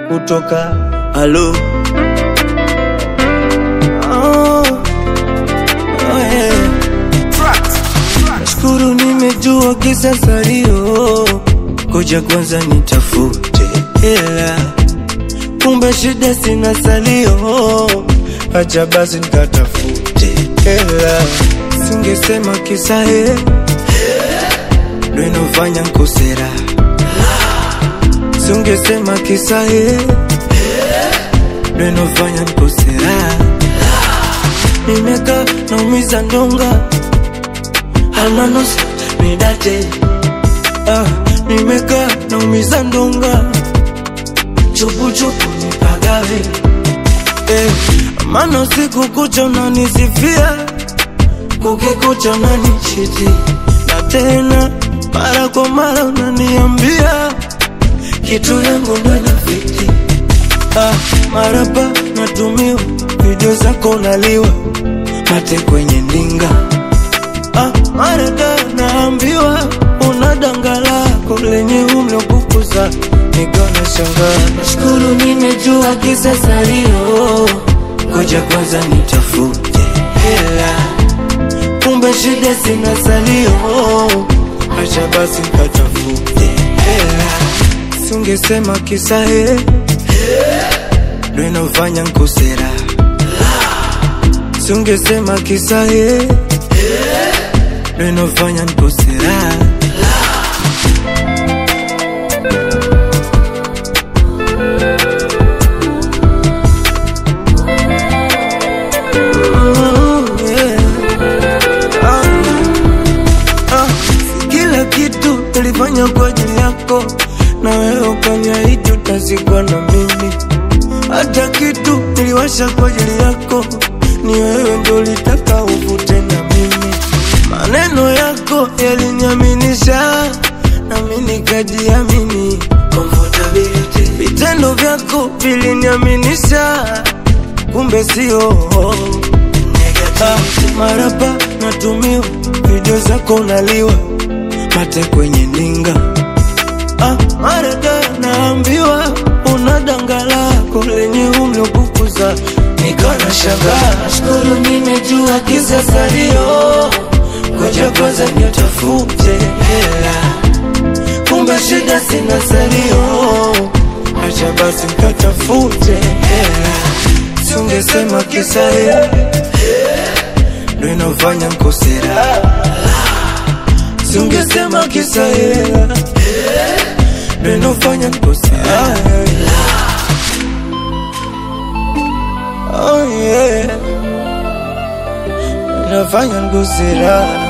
kutoka halo oh, oh, yeah. Nashukuru nimejua kisa salio, koja kwanza nitafute hela, kumbe shida sina salio, acha basi nikatafute hela, singesema kisa he ndo inofanya nkosera, singesema kisa he ndo inofanya nkosera, nimekaa naumiza ndonga ananos midate ah, nimekaa naumiza ndonga chupuchupu nipagawe eh, maana usiku kucha unanisifia kukikucha unanichiti na tena mara kwa mara unaniambia kitu yangu ndo inafiti ah, maraba natumiwa video zako unaliwa mate kwenye ndinga Ah, mara da naambiwa una danga lako lenye umri kukuza, nikaona shangaa. Nashukuru nimejua kisa salio, ngoja kwanza nitafute hela, kumbe shida sina salio, acha basi nikatafute hela, singesema kisa he ndo inafanya nkosera, singesema kisa he ndo inafanya nikosera. Oh, yeah. Ah, ah, si Kila kitu nilifanya kwa ajili yako, na wewe ukaniahidi utazikwa na mimi. Hata kitu niliwasha kwa ajili yako, ni wewe ndio ulitaka uvute na mimi. Maneno yako yaliniaminisha, nami nikajiamini. Comfortability. Vitendo vyako viliniaminisha, kumbe sio Ah, maraba natumiwa video zako unaliwa mate kwenye ninga ah, marada naambiwa una danga lako lenye umri kukuza nikana shangaa nashukuru nimejua kisa salio koja kwanza nitafute hela kumbe shida sina salio acha basi nikatafute hela singesema kisa hela ndo inafanya nkosera, singesema kisa hela ndo inafanya nkosera. Oh yeah, inafanya nkosera.